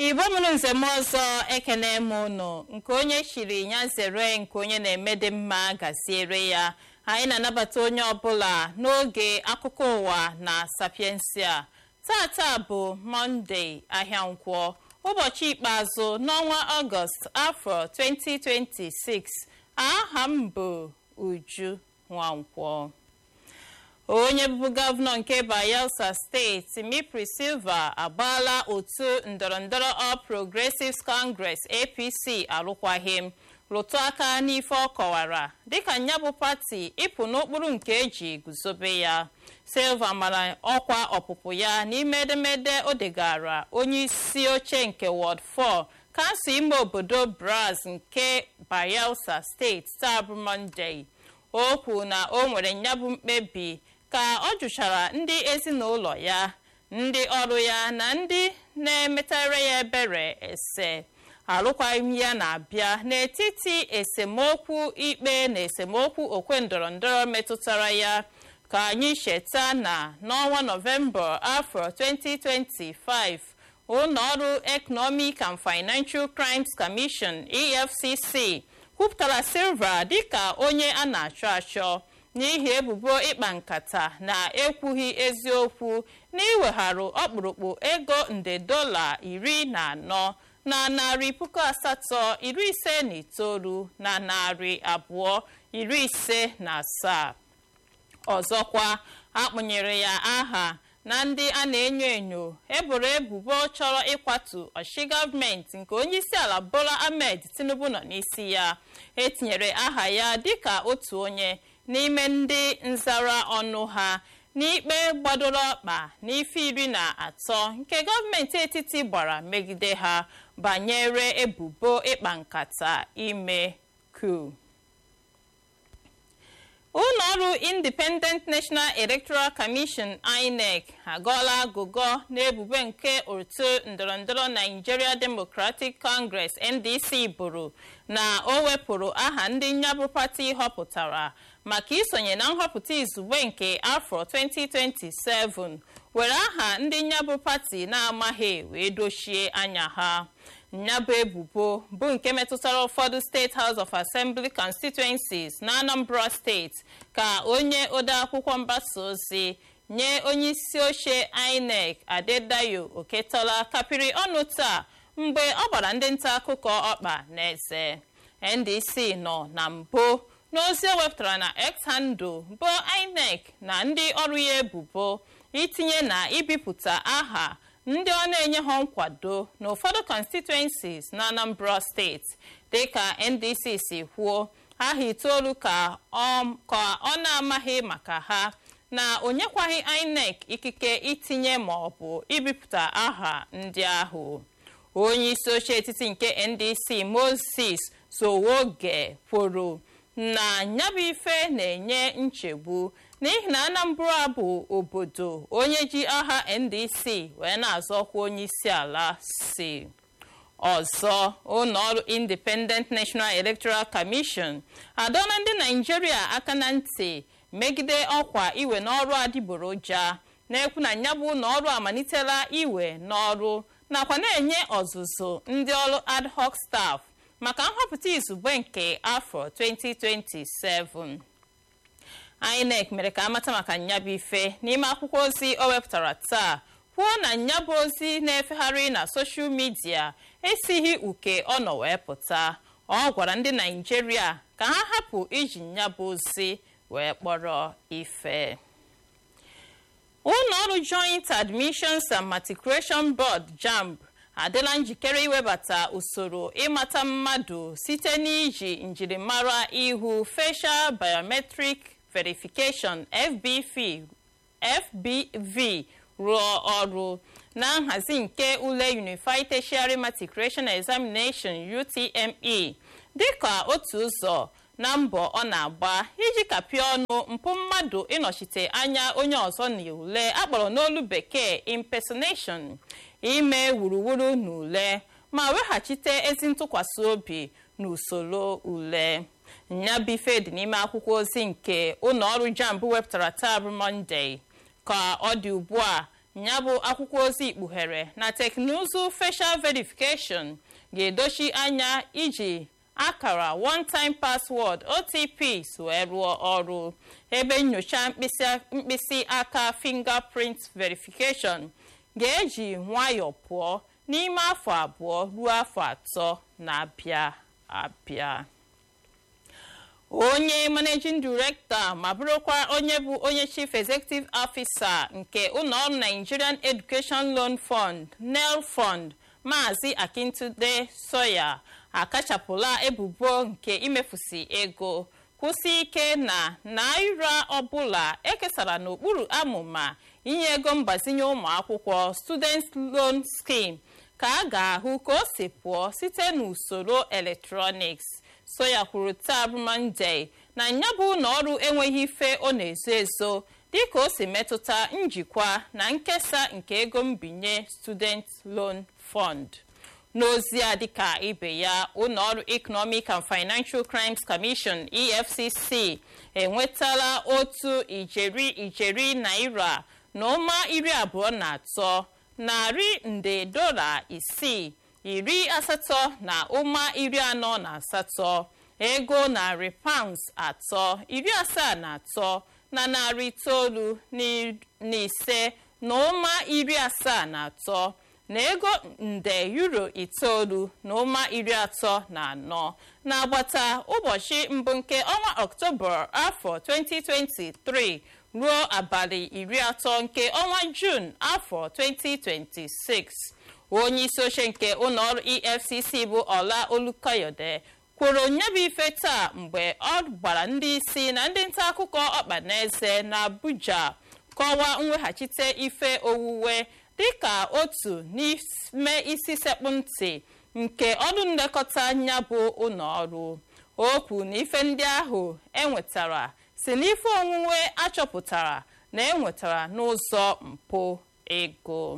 igbo mụrụ nzem ọzọ ekene m unu nke onye chiri ya zere nke onye na-eme dị mma gaziere ya anyị na-anabata onye ọbụla n'oge akụkọ ụwa na sapiensia tata bụ mọnde ahịa nkwọ ụbọchị ikpeazụ n'ọnwa ọgọst afọ 2026 aha m bụ uju nwankwọ onye bụbu gọvanọ nke bayelsa steeti mipri silva agbaala otu ndọrọndọrọ all progressives congress apc arụkwaghịm rụtụ aka n'ife ọ kọwara dịka ya bụ pati ịpụ n'okpuru nke eji guzobe ya silva mara ọkwa ọpụpụ ya n'ime edemede o degara onye isi oche nke ward 4 kansụl ime obodo braz nke bayelsa steeti taa bụ mọnde o kwuru na o nwere nyabụ mkpebi ka ọ jụchara ndị ezinụlọ ya ndị ọrụ ya na ndị na-emetara ya ebere ese alụkwaghịm ya na-abịa n'etiti esemokwu ikpe na esemokwu okwe ndọrọndọrọ metụtara ya ka anyị cheta na n'ọnwa nọvemba afọ 2025 ụlọọrụ economic and financial crimes commission efcc kwupụtara silva dịka onye a na-achọ achọ n'ihi ebubo ịkpa nkata na ekwughị eziokwu n'iwegharụ ọkpụrụkpụ ego nde dola iri na anọ na narị puku asatọ iri ise na itoolu na narị abụọ iri ise na asaa ọzọkwa akpụnyere ya aha na ndị a na-enyo enyo eboro ebubo chọrọ ịkwatu ọchịchị gọọmenti nke onyeisiala bola ahmed tinubu nọ n'isi ya etinyere aha ya dịka otu onye n'ime ndị nzara ọnụ ha n'ikpe gbadoro ọkpa n'ife iri na atọ nke gọọmenti etiti gbara megide ha banyere ebubo ịkpa nkata ime ku ụlọọrụ independent national electoral commission inec agọọla agụgọ n'ebubo nke otu ndọrọndọrọ nigeria democratic congress ndc bụrụ na o wepụrụ aha ndị nyabụ pati họpụtara maka isonye na nhọpụta izugbe nke afọ 2027 were aha ndị nyabụ pati na-amaghị wee dochie anya ha nyabụ ebubo bụ nke metụtara ụfọdụ steeti house of assembly constituencies na anambra steeti ka onye odeakwụkwọ mgbasa ozi nye onye isi oche inec adedayo oketola kapịrị ọnụ taa mgbe ọ gbara ndị nta akụkọ ọkpa n'eze ndc nọ na mbụ n'ozi o wepụtara na x handle bụ inec na ndị ọrụ ya ebubo itinye na ibipụta aha ndị ọ na-enye ha nkwado n'ụfọdụ constituencies na anambra steeti dịka ndc si kwuo aha itoolu ka ọ na-amaghị maka ha na o nyekwaghị inec ikike itinye ma ọ bụ ibipụta aha ndị ahụ onye isi oche etiti nke ndc moses sowoge kwuru na nyabụ ife na-enye nchegbu n'ihi na anambra bụ obodo onye ji aha ndc wee na-azọkwa onye isi ala si ọzọ ụlọọrụ independent national electoral commission adọla ndị naijiria aka na ntị megide ọkwa iwe n'ọrụ adịgboroja na-ekwu na nyabụ ụlọọrụ amalitela iwe n'ọrụ nakwa na-enye ọzụzụ ndị ọrụ ad hoc staff maka nhọpụta izugbe nke afọ 2027 inec mere ka amata maka nyabụ ife n'ime akwụkwọ ozi o wepụtara taa kwuo na nyabụ ozi na-efegharị na soshal midia esighị uke ọ nọ wee pụta ọ gwara ndị naijiria ka ha hapụ iji nyabụ ozi wee kpọrọ ife ụlọọrụ joint admissions and matriculation board jamb adịla njikere iwebata usoro ịmata mmadụ site n'iji njirimara ihu facial biometric verification fbv fbv rụọ ọrụ na nhazi nke ule unified tertiary matriculation examination utme dịka otu ụzọ na mbọ ọ na-agba iji kapịa ọnụ mpụ mmadụ ịnọchite anya onye ọzọ n'ule akpọrọ n'olu bekee impersonation ime wuruwuru n'ule ma weghachite ezi ntụkwasị obi n'usoro ule nyabife dị n'ime akwụkwọ ozi nke ụlọọrụ jamb wepụtara taa bụ mọnde ka ọ dị ugbu a ya bụ akwụkwọ ozi ikpughere na teknụzụ facial verification ga-edochi anya iji akara one time password otp wee rụọ ọrụ ebe nyocha mkpịsị aka fingerprint verification ga-eji nwayọọ pụọ n'ime afọ abụọ ruo afọ atọ na-abịa abịa onye managing director ma bụrụkwa onye bụ onye chief executive officer nke ụlọọrụ nigerian education loan fund nel fund maazị akintude soya akachapụla ebubo nke imefusi ego kwụsị ike na naira ọbụla ekesara n'okpuru amụma inye ego mgbazinye ụmụ akwụkwọ student loan scheme ka a ga-ahụ ka o si pụọ site n'usoro eletrọniks soya kwuru taa bụ mọnde na ya bụ na ọrụ enweghị ife ọ na-ezo ezo dịka o si metụta njikwa na nkesa nke ego mbinye student loan fund n'ozi a dịka ibe ya ụlọọrụ economic and financial crimes commission efcc enwetala otu ijeri ijeri naira na ụma iri abụọ na atọ narị nde dola isii iri asatọ na ụma iri anọ na asatọ ego narị pounds atọ iri asaa na atọ na narị itoolu na ise na ụma iri asaa na atọ na ego nde euro itoolu na ụma iri atọ na anọ na-agbata ụbọchị mbụ nke ọnwa ọktoba afọ 2023 ruo abalị iri atọ nke ọnwa jun afọ 2026 onye isi oche nke ụlọọrụ efcc bụ ọla olukayode kwuru nyebụ ife taa mgbe ọ gbara ndị isi na ndị nta akụkọ ọkpa n'eze na abuja kọwaa mweghachite ife owuwe dịka otu n'ime isi sekpụ ntị nke ọrụ nlekọta anya bụ ụlọọrụ okwu na ife ndị ahụ enwetara si n'ife onwunwe achọpụtara na enwetara n'ụzọ mpụ ego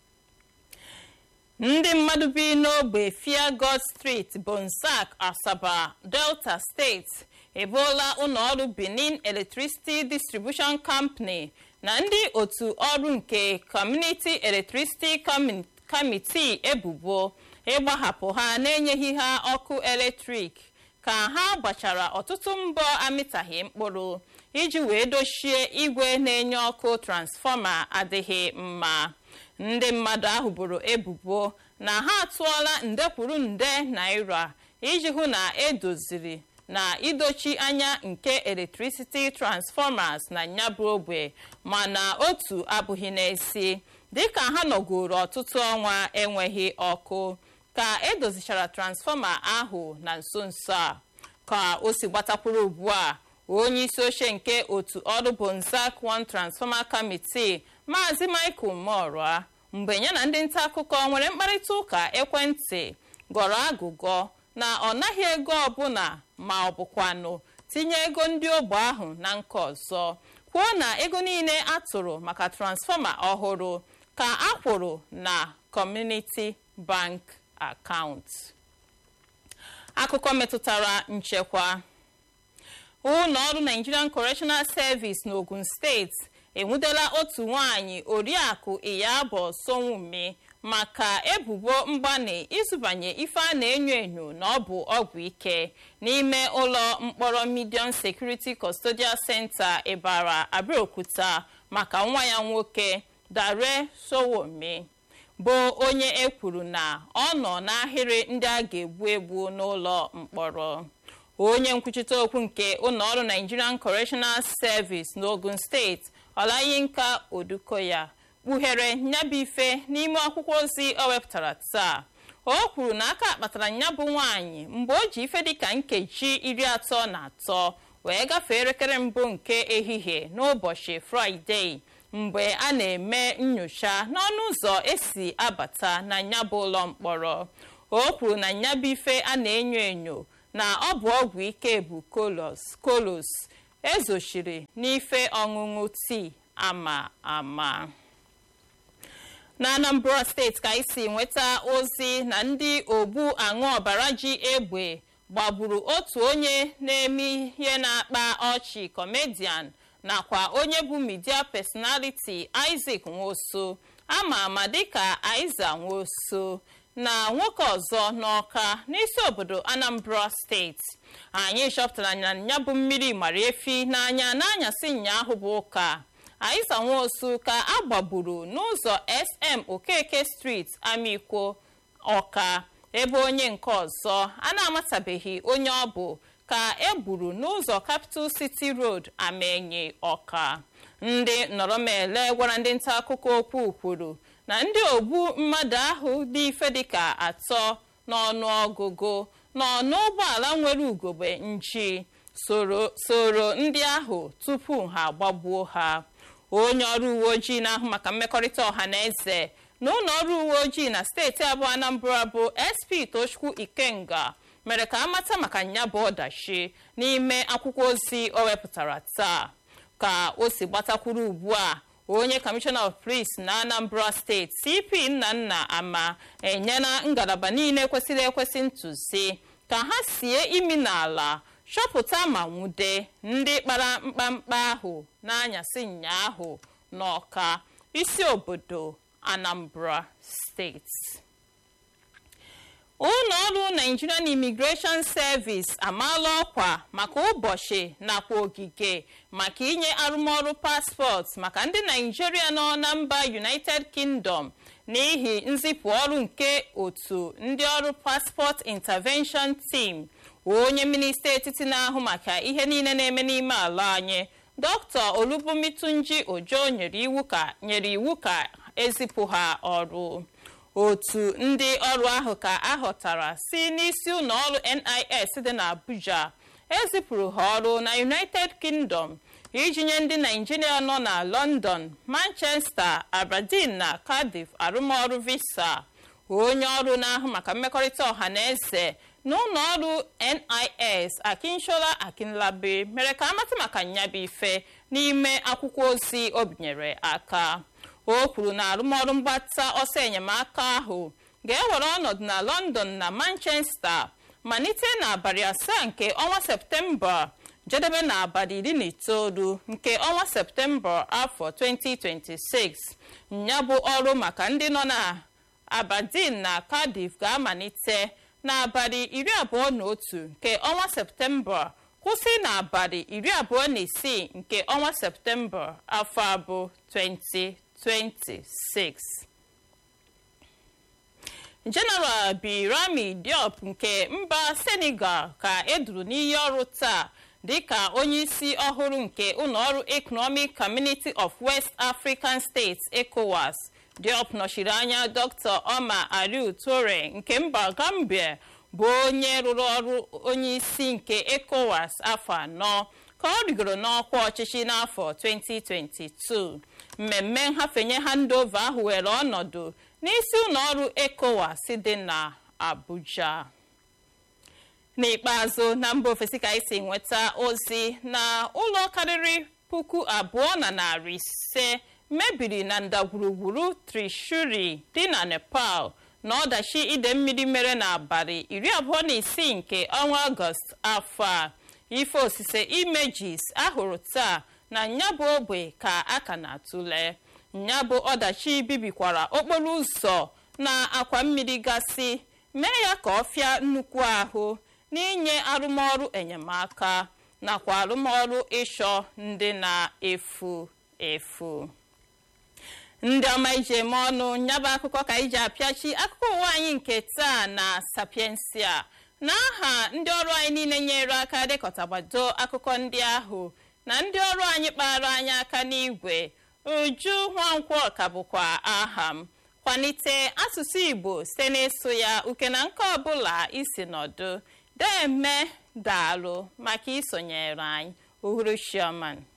ndị mmadụ bi n'ogbe fiagod street bonsak asaba delta steeti eboola ụlọọrụ benin electricity distribution company na ndị otu ọrụ nke community electricity committee ebubo ịgbahapụ ha na-enyeghị ha ọkụ eletrik ka ha gbachara ọtụtụ mbọ amịtaghị mkpụrụ iji wee dochie igwe na-enye ọkụ transfọma adịghị mma ndị mmadụ ahụ boro ebubo na ha atụọla nde kwuru nde naira iji hụ na edoziri na idochi anya nke electricity transformers na nyabụ ogbe mana otu abụghị n'esi dịka ha nọgoro ọtụtụ ọnwa enweghị ọkụ ka edozichara transfọma ahụ na nso nso a ka o si gbatakwuru ugbu a onye isi oche nke otu ọrụ bonzak one transformer committee maazị michael morua mgbe ya na ndị nta akụkọ nwere mkparịta ụka ekwentị gọrọ agụgọ na ọ naghị ego ọbụla ma ọ bụkwanụ tinye ego ndị ogbe ahụ na nke ọzọ kwuo na ego niile atụrụ maka transfọma ọhụrụ ka a kwụrụ na community bank akaụntụ akụkọ metụtara nchekwa ụlọ ọrụ nigerian correctional service n'ogun steeti enwudela otu nwanyị oriakụ iyabo sonwume maka ebubo mgbani ịzụbanye ife a na-enyo enyo na ọ bụ ọgwụ ike n'ime ụlọ mkpọrọ medium security custodial center ịbara abeokuta maka nwa ya nwoke dare sowome bụ onye ekwuru na ọ nọ n'ahịrị ndị a ga-egbu egbu n'ụlọ mkpọrọ onye nkwuchite okwu nke ụlọọrụ nigerian correctional service n'ogun steeti ọlayinka odukoya kpughere nyabife n'ime akwụkwọ ozi o wepụtara taa o kwuru na aka kpatara nyabụ nwaanyị mgbe o ji ife dịka nkeji iri atọ na atọ wee gafee elekere mbụ nke ehihie n'ụbọchị fraịdee mgbe a na-eme nyocha n'ọnụ ụzọ esi abata na nyabụ ụlọ mkpọrọ o kwuru na nyabife a na-enyo enyo na ọ bụ ọgwụ ike bụ kolos kolos ezochiri n'ife ọṅụṅụ tii ama ama na anambra steeti ka isi nweta ozi na ndị ogbu aṅụ ọbara ji egbe gbagburu otu onye na-eme ihe na-akpa ọchị kọmedian nakwa onye bụ midia personality Isaac Nwosu ama ama dịka Aiza Nwosu na nwoke ọzọ n'Ọka n'isi obodo Anambra steeti anyị chọpụtara na ya bụ mmiri mara efi n'anya n'anyasị ụnyaahụ bụ ụka Aiza Nwosu ka a gbagburu n'ụzọ SM Okeke Street Amikwo Ọka ebe onye nke ọzọ a na-amatabeghị onye ọ bụ ka e gburu n'ụzọ Capital City Road Amenye Ọka ndị nọrọmele gwara ndị nta akụkọ okwu kwuru na ndị ogbu mmadụ ahụ dị ife dịka atọ n'ọnụọgụgụ nọ n'ụgbọala nwere ugogbe nji soro ndị ahụ tupu ha agbagbuo ha onye ọrụ uwe ojii na-ahụ maka mmekọrịta ọha na eze na ụlọ ọrụ uwe ojii na steeti abụọ Anambra bụ SP Tochukwu Ikenga mere ka amata maka nya bụ ọdachi n'ime akwụkwọ ozi o wepụtara taa ka o si gbatakwuru ugbu a onye kọmishọna of police na Anambra steeti CP Nnanna Ama enyela ngalaba niile kwesịrị ekwesị ntụzi ka ha sie imi n'ala chọpụta ma nwude ndị kpara mkpamkpa ahụ n'anyasị ụnyaahụ n'Ọka isi obodo Anambra steeti ụlọ ọrụ Nigerian Immigration Service amaala ọkwa maka ụbọchị nakwa ogige maka inye arụmọrụ paspọtụ maka ndị Naijiria nọ na mba United Kingdom n'ihi nzipụ ọrụ nke otu ndị ọrụ Passport Intervention Team onye minista etiti na-ahụ maka ihe niile na-eme n'ime ala anyị Dr. Olubumitunji Ojo nyere iwu ka nyere iwu ka ezipụ ha ọrụ otu ndị ọrụ ahụ ka ahọtara si n'isi ụlọ ọrụ NIS dị n'Abuja ezipụrụ ha ọrụ na United Kingdom iji nye ndị Naijiria nọ na London, Manchester, Aberdeen na Cardiff arụmọrụ visa onye ọrụ na-ahụ maka mmekọrịta ọha na eze na ụlọ ọrụ NIS Akinshola Akinlabi mere ka amata maka nyabụ ife n'ime akwụkwọ ozi o binyere aka o kwuru na arụmọrụ mgbata ọsọ enyemaka ahụ ga-ewere ọnọdụ na London na Manchester malite n'abalị asaa nke ọnwa Septemba jedebe n'abalị iri na itoolu nke ọnwa Septemba afọ 2026 ya bụ ọrụ maka ndị nọ na Aberdeen na Cardiff ga-amalite n'abalị iri abụọ na otu nke ọnwa Septemba kwụsị n'abalị iri abụọ na isii nke ọnwa Septemba afọ abụ 20 26 General Birami Diop nke mba Senegal ka eduru n'iyi ọrụ taa dịka onyeisi ọhụrụ nke ụlọọrụ Economic Community of West African States ECOWAS Diop nọchiri anya Dr. Omar Alieu Toure nke mba Gambia bụ onye rụrụ ọrụ onyeisi nke ECOWAS afọ anọ ka ọ rigoro n'ọkwa ọchịchị n'afọ 2022 mmemme nhafenye handova ahụ were ọnọdụ n'isi ụlọọrụ ECOWAS dị na Abuja n'ikpeazụ na mba ofesi ka esi nweta ozi na ụlọ karịrị puku abụọ na narị ise mebiri na ndagwurugwuru Trishuri dị na Nepal na ọdachi ide mmiri mere n'abalị iri abụọ na isii nke ọnwa Ọgọst afọ a ife osise imejis ahụrụ taa na nyabụ ogbe ka a ka na-atụle nyabụ ọdachi bibikwara okporo ụzọ na akwa mmiri gasị mee ya ka ọ fịa nnukwu ahụ n'inye arụmọrụ enyemaka nakwa arụmọrụ ịchọ ndị na-efu efu ndị ọma ije eme ọnụ nyabụ akụkọ ka iji apịachi akụkọ ụwa anyị nke taa na sapiensia n'aha ndị ọrụ anyị niile nyere aka dekọtagbado akụkọ ndị ahụ na ndị ọrụ anyị kpara anyị aka n'igwe uju nwankwọ ka bụkwa aha m kwalite asụsụ igbo site n'ịsụ ya uke na nke ọbụla isi nọdụ deme daalụ maka isonyere anyị uhuruchioma